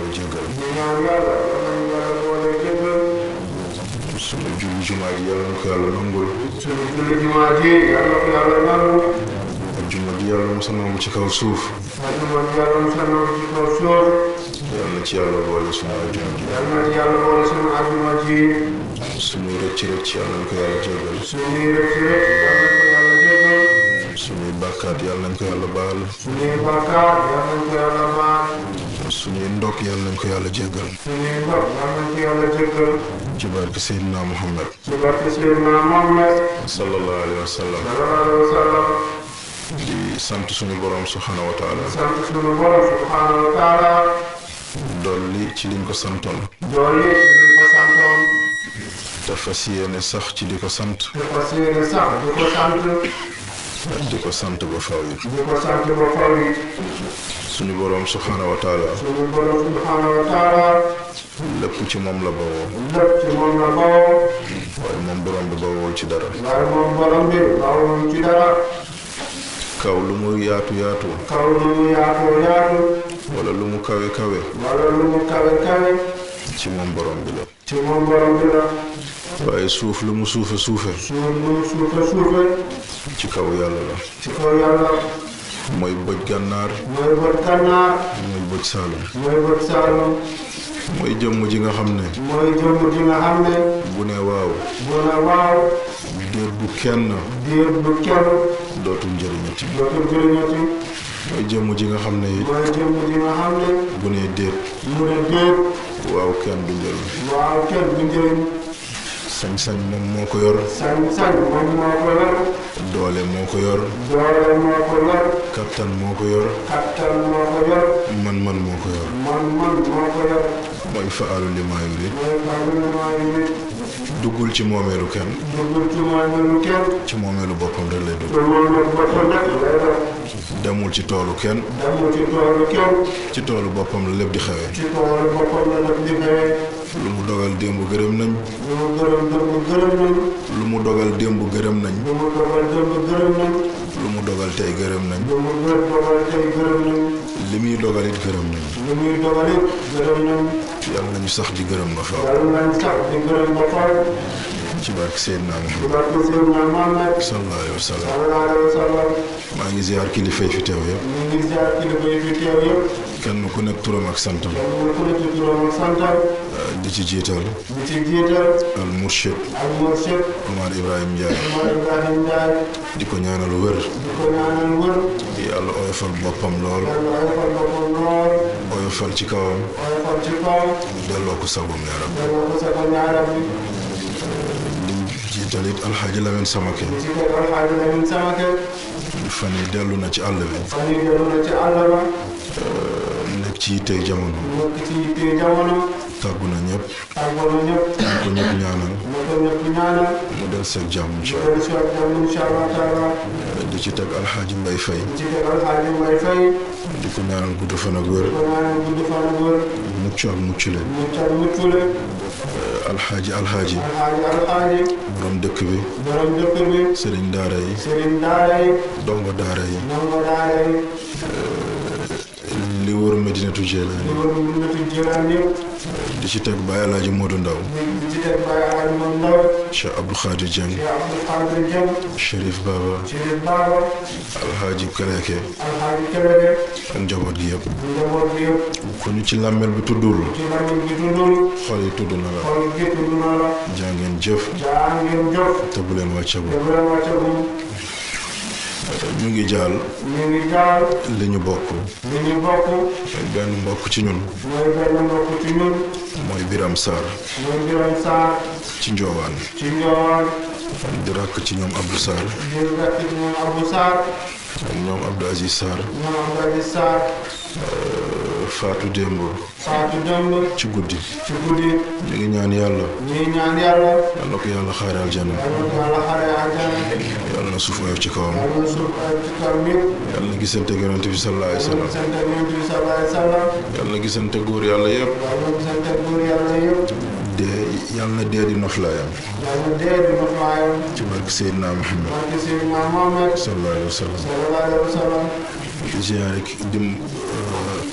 jéggal ñu ñaan yàlla yal nañu yàlla boole jéggal suñu julli jumaa ji yàlla na ko yàlla nangul suñu julli jumaa ji yàlla ko yàlla nangu ajjuma ji yàlla mos a nangu ci kaw suuf ajuma ji yàlla mu sanoo ci kaw suuf yàlla na ci yàlla boole suñu ajjuma ji yal na ci yàlla boole suñu ajuma ji suñu rëcc rëcc yàlla na ko yàlla jéggal suñuy rëcc rëcc yal na ko yàlla jéggal suñuy bàkkaat yàlla nañ ko yàlla baal suñuy bàkkaar yal nañ ko yàlla baal suñuy ndokk yàlla nañ ko yàlla jéggal suñuy ndox yal nañ ko yàlla jéggal ci barke Seydina Muhammad ci barke Seydina Muhammad sallallahu alayhi wa sallam sallallahu alayhi wa sallam di sant suñu borom subhanahu wa taala sant suñu borom subhanahu wa taala dolli ci liñ ko santoon dolli ci li ko santoon te fas yéene sax ci di ko sant te fas yéene sax di ko sant di ko sant ba faw yi di ko sant ba faw yi suñu borom subhanahu wa taala suñu borom subhanahu wa taala lépp ci moom la bawoo lépp ci moom la bawoo waaye moom borom bi bawoowul ci dara waaye moom borom bi bawoo ci dara kaw lu mu yaatu yaatu kaw lu mu yaatoo yaatu wala lu mu kawe kawe wala lu mu kawe kawe ci moom borom bi la ci moom borom bi la waaye suuf lu mu suufe suufe suuf lu mu suufe suufe ci kaw yàlla la ci kaw yàlla mooy bëj gànnaar mooy bët gànnaar mooy bëj saalum mooy bët saalum mooy jëmm ji nga xam ne mooy jëmm ji nga xam ne bu ne waaw bu ne waaw déet bu kenn diir bu kenn dootul njëriñati dootul jëriñati mooy jëmm ji nga xam ne it mooy jëmm ji nga xam ne bu ne déet mu ne déet waaw kenn du njëriñ waaw kenn du njëriñ sañ-sañ moom moo ko yor sañ-sañ moom moo ko yor doole moo ko yor doole moo ko yor kattan moo ko yor kattan moo ko yor man-man moo ko yor man-man moo ko yor mooy faalu li maa yurid mooy parlement yi nit duggul ci moomeelu kenn duggul ci moomeelu kenn ci moomeelu boppam rek lay dugg te moom nag boppam rek lay def demul ci toolu kenn demul ci toolu kenn ci toolu boppam la lépp di xewee ci toolu boppam la def di xewee lu mu dogal démb gërëm nañ lu mu gërëm dëmb gërëm nañ lu mu dogal démb gërëm nañ lu mu dogal dëmb gërëm nañ lu mu dogal tey gërëm nañ lu mu gër dogal tey gërëm nañ li muy dogal it gërëm nañ lu muy dogal it gërëm nañ yàlla nañu sax di gërëm ba faaw yàlla nañ sax di gërëm ba faw ci barke Seydina ci Muhammad barke Seydina Muhammad sallallahu alayhi wa sallam sallallahu alayhi wa sallam maa ngi ziar kilifa yi fi teew yëpp ñu ngi ziar kilifa yi fi teew yëpp kenn ku nekk turam ak santam kenn ku ne ci turam ak santam di ci jiital di ci jiital al murshid ak mursid Omar Ibrahima Ndiaye Omar Ibrahim Ndiaye di ko ñaanal wër di ko ñaanal wër yàlla oyofal boppam lool yàlla oyofal boppam lool oyofal ci kawam oyofal ci kaw delloo ko sagum yaram delloo ko sa ko ñaaram bi di jiital it alxaaji Lamin Samake ci kër Alxaaji Lamin Samake fan yi dellu na ci àll bi fan yi dellu na ci àll ba nekk ci yittey jamono nekk ci yitte jamono tàggu na ñëpp tàggoo na ñëpp ñu ko ñëpp ñaanal na ko ñëpp ñaanal mu del seeg jàmm incha mu dellu si waat jàmm incha allah taala allah di ci teg alxaaji Mbay Fay ci kër Alxaaji Mbay Fay di ko ñaanal gudd fan ak wér ko ñaanal gudd fan ak wér mucc ak mucc leen mu cal muccule alxaaji alxaaji alxaaji alxaaji borom dëkk bi borom dëkk bi sëriñ daara yi sëriñ daara yi dongo daara yi ndongo daara yi li wër Medinatu di Jeelaani wër nitu jiraan yëpp di ci teg Baye Alaaji Moodu Ndaw di ci teg Baye Alaaji moom ndaw Cheikh Abdou Khadir Dieng Cheikh Abdou Khadir Dieng Chérif Baba Chérif Baba alxaaji Kaleke alxaaji Kelebe ak njaboot gi yëpp njaboot bi yëpp ku ñu ci làmmel bi tuddul ci lamiñ bi tuddul xol yi tudd na la xol gi tudd na la jaa ngeen jëf jaa ngeen jox te bu leen wàccagu te bu leen wàccagum ñu ngi jaal ñu ngi jaar li ñu bokk li ñu bokk benn mbokk ci ñun mooy benn mbokk ci ñun mooy Biram Sarr mooy Biram Sarr ci njoowaan ci Njoowaan di rakk ci ñoom Abdou Sarr di rekk ci ñoom Abou Sarr ak ñoom Abdou Aziz Sarr ñoom Abdou Aziz Sarr Faatu Démb Fatou Demb ci guddi ci guddi ñu ngi ñaan yàlla ñuy ñaan yàlla yal na ko yàlla xaare aljana yàlla na yàlla xare àjjana yàlla na suuf oyof ci kawam yàlla na suuf ay ci kaw ñëpp yàlla na gisante ak yonent bi sallallahu alayhi wa yàlla na sallam gisante ak Yonent bi sallallahu alayhi wa sallam yàlla na gisante góor yàlla yëpp yàlla na gisante ak góor yàlla yëpp dee yàlla na dee di noflaayam yàlla na dee di noflaayam ci barke Seydina Muhammad barke Seydina Muhammad sallallahu alayhi wa sallam sallallahu alayhi wa sallam di ziyaare ki dim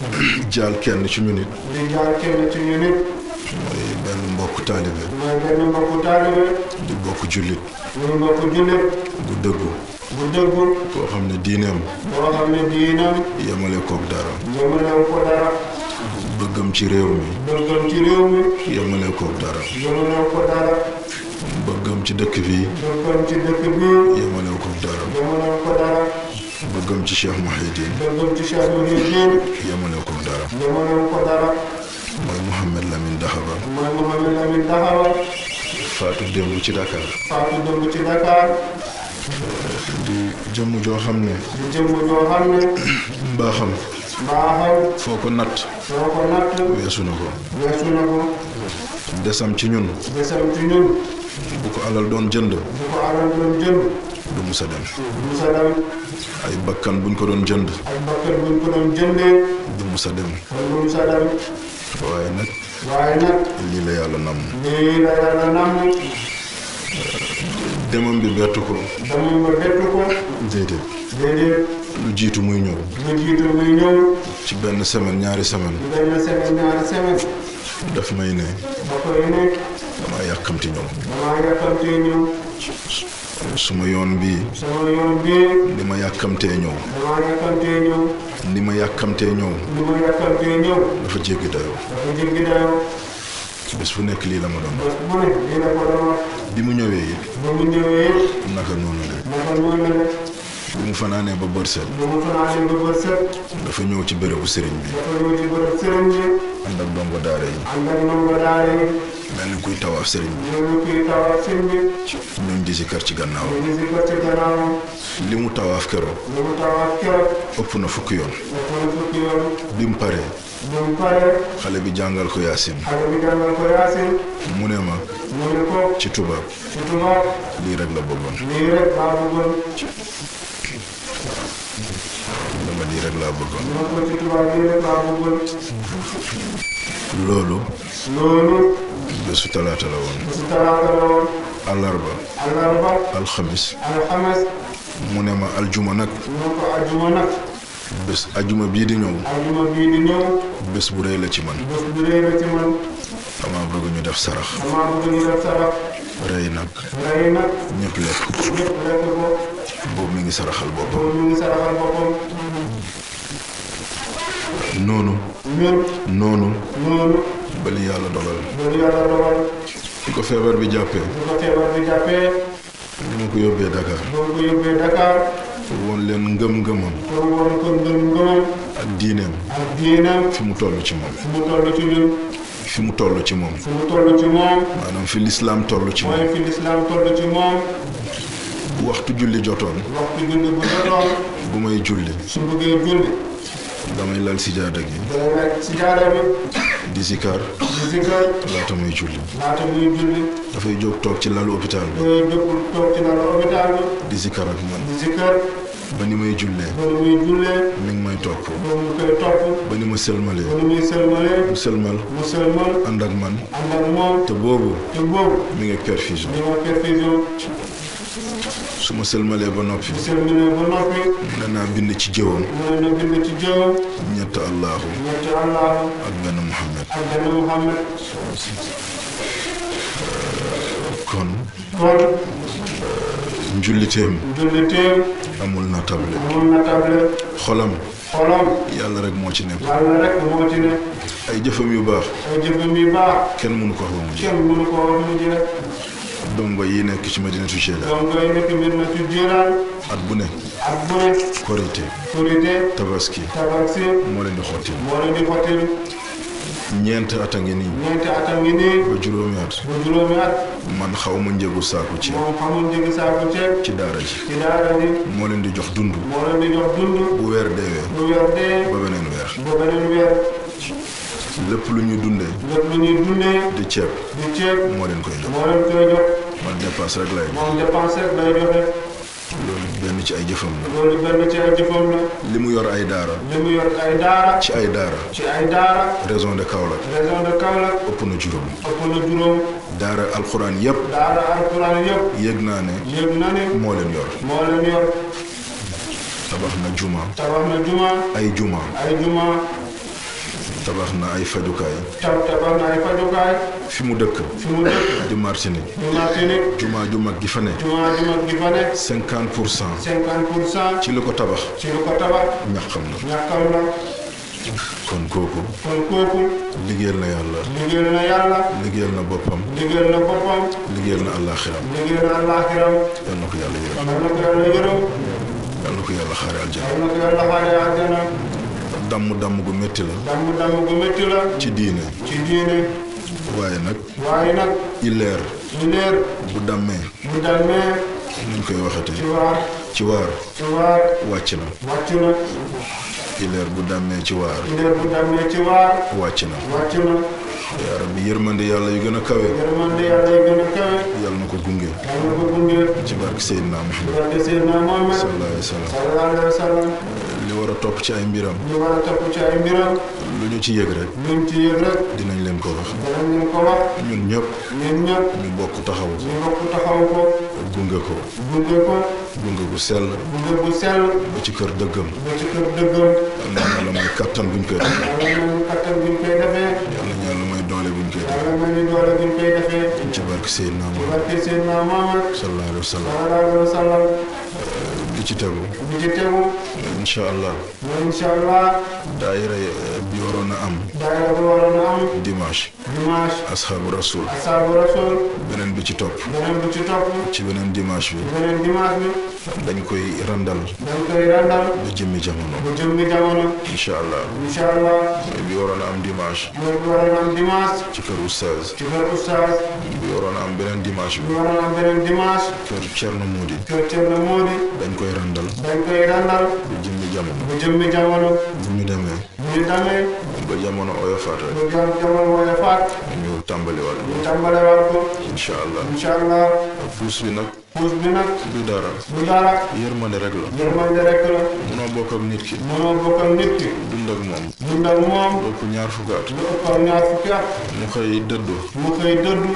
jaal kenn ci ñu nit di jaar kenn ci ñu nit mooy benn mbokk taalibe mooy benn mbokku taalibe di bokk jullit muy mbokku jullit bu dëggu bu dëggu koo xam ne diineem boo xam ne diinam yemale koog dara yemalew ko dara bëggam ci réew mi bëggam ci réew mi yemale koog dara yemalew ko dara bëggam ci dëkk bi bëggam ci dëkk bi yemale koog dara yemalew ko dara bëggam ci Cheikh Mouhidine bëggam ci Cheikh Mouhidine yemale koog dara yemalew ko dara mooy Mouhamed Lamine Dahaba mooy Mouhamed Lamine Dahaba faatu démb ci Dakar faatu dëmb ci Dakar di jëmm joo xam ne di jëmm joo xam ne mbaaxam mbaaxam foo ko natt soo ko natt weesu na ko weesu na ko desam ci ñun desam ci ñun bu ko alal doon jënd bu ko alal doon jënd du musa dem musa dem ay bakkan buñ ko doon jënd ay bakkat buñ ko doon jëndee du musa dem kon du musa dem waaye nag waaye nag lii la yàlla namm lii la yàlla namm demam bi bettu ko dama nga bettu ko déedéet déedéet lu jiitu muy ñëw lu jiitu muy ñëw ci benn semaine ñaari semaine benn semaine ñaari semaine daf may ne ba koy ne dama yàkkamti ñëw damaa yàkkamtee ñëw suma yoon bii sama yoon bii ni ma yàkkamtee ñëw damaa yàkkamtee ñëw ni ma yàkkamtee ñëw li ma yàkkamtee ñëw dafa jéggi dayoo dafa jéggi dayoo bés bu nekk lii la ma doon wax bés bu ne lii la ko doon wax bi mu ñëwee it ba mu ñëwee naka noonu la naka noonu la def bi mu fanaanee ba bër set ba mu fanaanee ba bët set dafa ñëw ci bérébu sëriñ bi dafa ñëw ci bërëb sëriñ bi ànd ak dongo daara yi ànd ak ndongo daara yi mel ni kuy tawaaf sëriñ bi ñooñu kuy tawaaf sëriñ bi ñun di si kër ci gannaaw ñu ngi si ko ci gannaawam li mu tawaaf keroog li mu tawaaf keroog ëpp na fukki yoon dafa na fukki yoon bi mu paree bu mu paree xale bi jàngal ko yaasin xale bi jàngal ko yaasin mu ne ma mu ne ko ci tubaab ci tubaab lii rek la bëggoon lii rek laa bëggoon dama lii rek laa bëggoon mu ne ko ci tubaab lii rek laa bëggoon loolu loolu bésu talaata la woon si talaata la woon àllarba àllarba alxamis alxames mu ne ma aljuma nag mu ne ko ajuma nag bés ajuma bii di ñëw ajuma bii di ñëw bés bu rëy la ci man bés bu rëy la ci man dama bëgg ñu def sarax damaa bëgg ñu def sarax rëy nag rey nag ñëpp lekk ñëpp lekk ko boobu mi ngi saraxal boppam boobu ñu ngi saraxal boppam noonu ñun noonu noonu ba li yàlla dogal loolu yàlla dogal bi ko feebar bi jàppee bu ko feebar bi jàppee li ma ko yóbbee Dakar boo ko yóbbee Dakar pour woon leen ngëm-ngëmam pour woon ko ngëm ngëmam ak diineem ak diinam fi mu toll ci moom fu mu toll ci ñun fi mu toll ci moom fu mu toll ci moom maanaam fi lislaam toll ci moom mooy fi lislaam toll ci moom bu waxtu julli jotoon waxtu julli bu jotoon bu may julli su bëggee julli damay lal sijaada gi day nekk si jaada bi di zikar di sikkar laata muy julli laata muy julli dafay jóg toog ci lalu hôpital bi day jóg toog ci lalu hôpital bi di zikar ak man di sikkar ba ni may jullee ba nu muy jullee mi ngi may topp ba mu koy topp ba ni ma sëlmalee ba nu muy sëlmalee mu sëlmal mu sëlmal ànd ak man ànd ak moom te boobu te boobu mi ngi ak perfusion di ma perfusion su ma sëlmalee ba noppi di sëlmalee ba noppi mu ne naa bind ci jëwam mu ne na bind ci jëwam ñett allahu ñetti allahu ak benn muhammad ak benn muhammad kon kon njulliteem julliteem amul na table mun na table xolam xolam yàlla rek moo ci nekk yàlla rek moo ci ne ay jëfam yu baax ay jëfam yu baax kenn mënu ko wax ba mu jeex kenn mënu ko wax mu ji rek dongo yi nekk ci madinatu Cheikh donc ngay nekk mbir na ci jiiraan at bu ne ak bu ne korité korité tabaski tabaski moo leen di xotti moo leen di xottil ñeent at a ngi nii ñeenti atam ngi nii ba juróomi at ba juróomi at man xaw ma njëgu saaku ci moom xamul njëgi saako ceeb ci daara ji ci daara ji moo leen di jox dund moo leen di jox dund bu weer deewee bu weer dee ba beneen weer ba beneen weer lépp lu ñu dundee lépp lu ñuy dundee di ceeb di ceeb moo leen koy jox moo leen koy jox man dépasse rek lay jox moom dépense rek lay joxe loolu benn ci ay jëfam la loolu benn ci ay jëfam la li mu yor ay daara li mu yor ay daara ci ay daara ci ay daara région de Kaolack région de Kaolack ëpp na juróom ëpp na juróom daara alxuraan yépp daara alquran yëpp yëg naa ne yëg na ne moo leen yor moo leen yor tabax na juma tabax na juma ay juma ay juma tabax na ay fajukaay tab tabax na ay fajukaay fi mu dëkk fi mu dëkk di Martinique ñu Martinique jumaa ju mag gi fa ne jumaa ju mag gi fa nekk 50 pour cent cinquante pour cent ci li ko tabax ci lu ko tabax ñaxam na ñàkkal la kon kooku kon kooku liggéeyal na yàlla liggéeyal na yàlla liggéeyal na boppam liggéeyal na boppam liggéeyal na àllaaxiram liggéeyal na àllaaxiram yal na ko yàlla yërëm yal na ko yàlla yërëm yal na ko yàlla xaare aljana yal na ko yàlla xaare àjjana damm damm gu métti la damm damm gu métti la ci diine ci diine waaye nag waaye nag illeer ñu leer bu dammee bu dalmee nuñ koy ci waxatee waar ci waar ci waar wàcc na wàcc na illeer bu dammee ci waar leer bu dammee ci waar wàcc na wàcc na yaa rabbi yërmande yàlla yu gën a kawe yërmande yàlla yi gën a kawe yal na ko gunge yal na ko gunge ci barke Seydina Muhammad barke Seydina Muhammad sallallahu alayhi wa sallam sallallahu alayhi wa sallam li war a topp ci ay mbiram ñu war a topp ci ay mbiram lu ñu ci yëg rek luñ ci yëg rek dinañ leen ko wax danañ leen ko wax ñun ñëpp ñun ñëpp ñu bokk taxaw ko ñu bokk taxaw ko gunge ko gunge ko gunge gu sell gunge bu sell ba ci kër dëggam ba ci kër dëggam yal na yàlla may kattan buñ koy def yàlla nañu kattan buñ koy defee yal na yàlla may doole buñ koy def yàlla nañu doole buñ koy defee ci barke Seydina Muhammad barke Seydina Muhammad sallallahu alayhi wa sallam sallallahu alayhi wa sallam li ci tegu bi ci tegu incha allah mooy incha allah daayira bi waroon a am daayira bu waroon a am dimanche dimanche asxaabu rasul asaabu rasul beneen bi ci topp beneen bu ci topp ci beneen dimanche bi beneen dimanche bi dañ koy randal dañ koy randal ba jëmmi jamono bu jëmmi jamono incha allah incha allah mooy bi waroon a am dimanche mooy bi waroon a am dimanche ci kër oustaz ci kër oustaz bi waroon a am beneen dimanche bi bi waroon a am beneen dimanche kër Thierno Moudi kër Thierno Modi dañ koy randal dañ koy randal ba jëmmi jamono bu jëmmi jamono bu ñu demee bu ñu demee ba jamono oyofaat rek bu jam jamono mooy faat ñu tàmbaliwaat ñu tàmbalewaat ko incha allah incha allah puus bi nag puus bi nag du dara du dara yërmande rek la yërmande rek la munoo bokk ak nit ki mënoo bokk ak nit ki dund ak moom dund ak moom bokk ñaar fukki at lu ëpp ak ñaar fukki at mu xëy dëddu mu xëy dëddu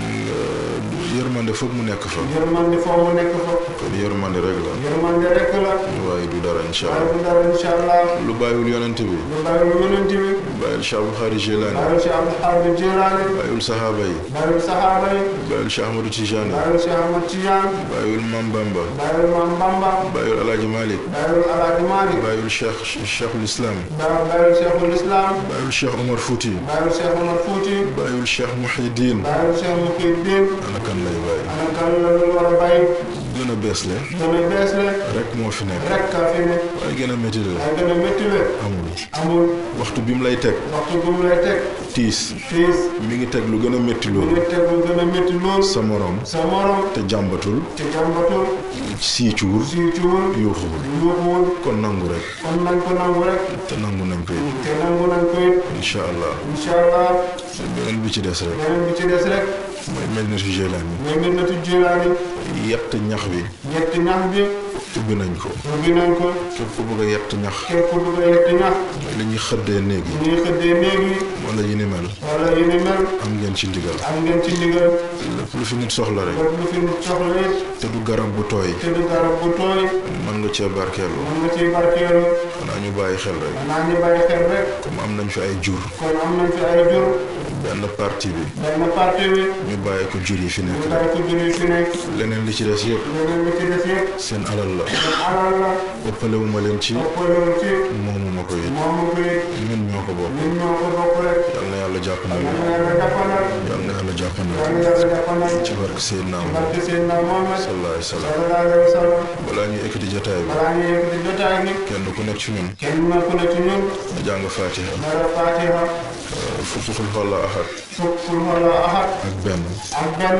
yërmande foog mu nekk fa yërmande foo mu nekk fa kon yërmande rek la yërmande rek la waaye du dara incha waaye allah du dara incha allah lu bàyyiwul yonent bi lu bàyyi lu yonent bi bàyyil Cheikh Bukhari Jilani bàyyi si Abdul Xaadir Jilaani bàyyil sahaaba yi bàyyi saxaaba yi bàyyil Cheikh Ahmadou Tijani bàyyi si Ahmad Tijaan bàyyil Mam Bamba bàyyi Maam Bamba bàyyil Alaaji Malik bàyyi Alaaji Maalik bàyyil Cheikh Cheikhul Islam bàyyi Cheikhul Islam bàyyil Cheikh Omar Fouti bàyyi Cheikh Omar Fuuti bàyyil Cheikh Mouhidine bàyyi Cheikh Muhiddin ana kan lay bàyyi ana kan la lu war a bàyyi gën a bees le gën a bees le rek moo fi nekk rek kaa fi ne waaye gën a métti le waaye gën a métti le amul amul waxtu bi mu lay teg waxtu bu mu lay teg tiis fiis mi ngi teg lu gën a métti mu loolu ngi teg lu gën a métti lool sa morom sa morom te jàmbatul te jàmbatul siicuwul si cuwul yuuxuwul yuuxuwul kon nangu rek kon nañ ko nangu rek te nangu nañ ko it te nangu nañ ko it incha allah incha allah beneen bi ci des rek beneen bi ci des rek mooy mel ni Jilani mooy Medinatu Jilaani yett ñax bi yett ñax bi ubbi nañ ko ubbi nañ ko képp ku bëgg a yett ñax képp ku bëgg a yett ñax li ñuy xëddee néeg yi ñuy xëddee néeg yi wala yi ni mel wala yu ni mel am ngeen ci ndigal am ngeen ci ndigal lépp lu fi nit soxla rek lépp lu fi nit soxla it te du garab bu tooy te du garab bu tooy mën nga cee barkeelu mën nga ciy barkeelu xanaa ñu bàyyi xel rek xanaa ñu bàyyi xel rek comme am nañ fi ay jur kon am nañ fi ay jur benn partie bi benn partie bi ñu bàyyi ko jur yi fi nekk ñu rek bàyyi ko jur yi fi nekk leneen li ci des yëpp leneen li ci des yëpp seen alal la seen alal la ëppalewu ma leen ci ëppalewul ci moomu ma ko it moomu ko it ñun ñoo ko bokk ñun ñoo ko bokk rek yal na yàlla jàppandal yal na yàlla jàppandal yal na yàlla jàppandal yal na yàlla jàppandal ci barke Seydina Muhammad barke Seydina Muhammad sallallahu alayhi wa sallam sallallahu alayhi wa sallam balaa ñuy ekkati jotaay bi balaa ñuy yëkkati jotaay bi kenn ku nekk ci ñun kenn na ku ne ci ñun na jàng Fatiha dara Fatiha fukki xul walla ahad fukk wala ahad ak benn ak benn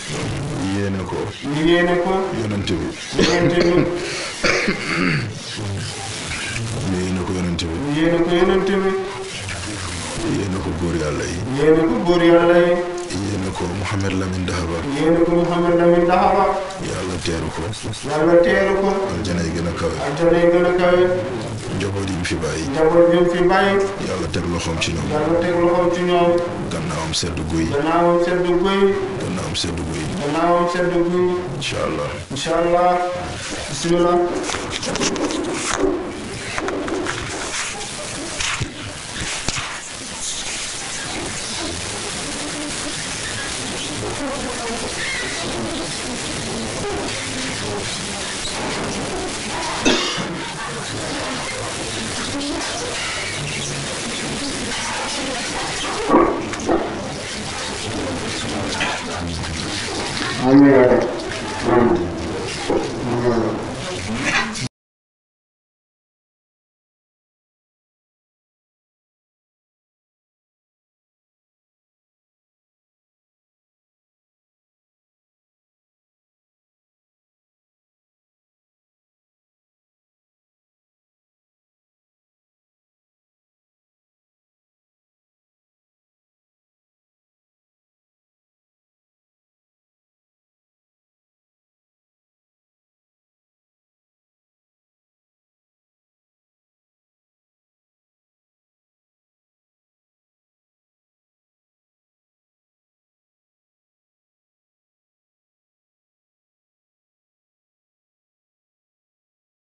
yéene ko ñu yéene ko yonent bi yéente ñun ñu yéene ko yonent bi ñu yéene ko yonent bi yéene ko góor yàlla yi yéene ko góor yàlla yi yéene ko Mouhamed Lamine Dahaba yéene ko Mouhamed Lamine Dahaba yàlla teeru ko yàlla teeru ko aljana yi gën a kawe aljana yi gën a kawe njaboot yi mu fi bàyyi njaboot bi mu fi bàyyi yàlla teg loxoom ci ñoom yàlla teg loxoom ci ñoom gannaawam sedd guy gannaawam sedd guy gannaawam sedd guy gannaawam sedd guy incha allah incha allah bismillah Amin.